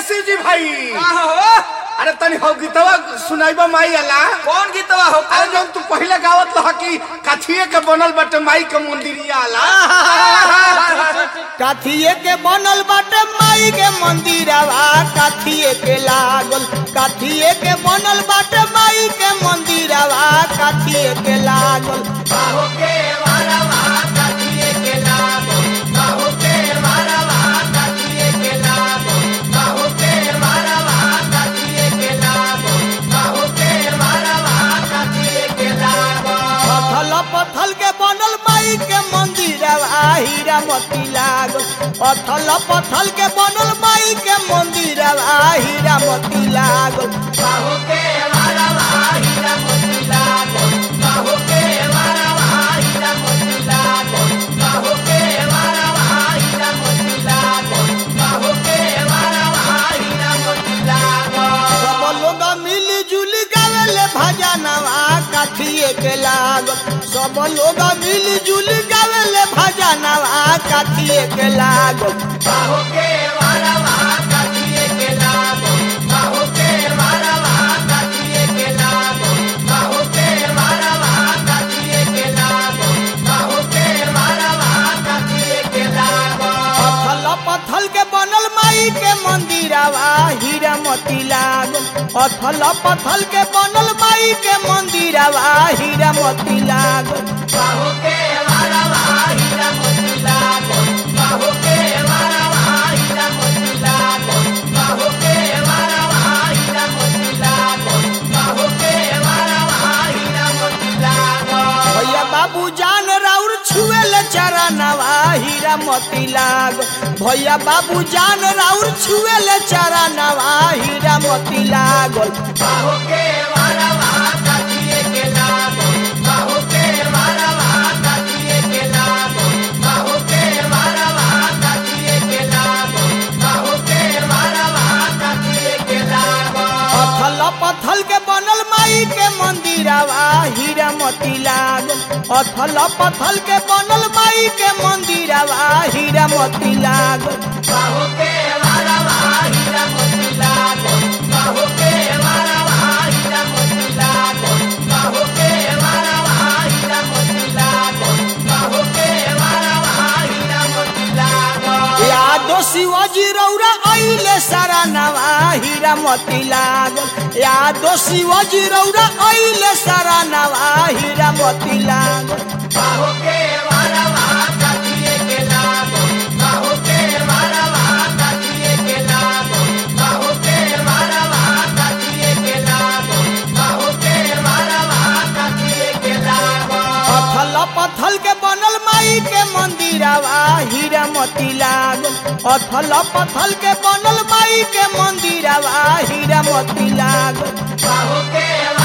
शिव जी भाई का हो अरे तनी हो गीतवा सुनाइबा माई अला कौन गीतवा हो अरे जब तू पहले गावत लह कि काठिए के बनल बाटे माई के मंदिरिया आला काथिए के बनल बाटे माई के मंदिरवा काथिए के लागल काथिए के बनल बाटे माई के मंदिरवा काथिए के लागल बाहो के वारवा काटिए के लागो बाहो के वारवा काटिए के लागो बाहो के वारवा काटिए के लागो बाहो के वारवा काटिए के लागो पथल पथल के बनल माई के मंदिरवा हीरा मोती लागल पथल पथल के बनल माई के मंदिरवा हीरा मोती लागल बाहो के वारवा हीरा मोती लागो बाहो के वारवा हीरा मोती लागो बाहो के वारवा हीरा मोती लागो बाहो के वारवा हीरा मोती लागो सब लोग मिली जुली गावेले भजनवा काठिए के लागल सब लोग मिली जुली गावेले भजनवा काठिए के लागल बाहो के वारवा काटिए के लागो बाहो के वारवा काटिए के लागो बाहो के वारवा काटिए के लागो बाहो के वारवा काटिए के लागो पथल पथल के बनल माई के मंदिरवा हीरा मोती लागल पथल पथल के बनल माई के मंदिरवा हीरा मोती लागल बाहो के वारवा हीरा मोती लागो बाहो के वारवा हीरा मोती लागो बाहो के वारवा हीरा मोती लागो बाहो के वारवा हीरा मोती लागो भैया बाबू जान राउर छुएले चरणवा हीरा मोती लागल भैया बाबू जान राउर छुएले चरणवा हीरा मोती लागल बाहो के वारवा काटिए के लागो बाहो के वारवा काटिए के लागो बाहो के वारवा काटिए के लागो बाहो के वारवा काटिए के लागो पथल पथल के बनल माई के मंदिरवा हीरा मोती लागल पथल पथल के बनल माई के मंदिरवा हीरा मोती लागल बाहो के वारवा हीरा मोती लागो बाहो के वारवा हीरा मोती लागो बाहो के वारवा हीरा मोती लागो बाहो के वारवा हीरा मोती लागो यादो शिवाजी रौरा अइले सारा नवा हीरा मोती लागल यादो शिवाजी रौरा अइले सारा नवा हीरा मोती लागल बाहो के वारवा काटिए के लागो बाहो के वारवा काटिए के लागो बाहो के वारवा काटिए के लागो बाहो के वारवा काटिए के लागो पथल पथल के बनल माई के मंदिरवा हीरा मोती लागल पथल पथल के बनल माई के मंदिरवा हीरा मोती लागल बाहो के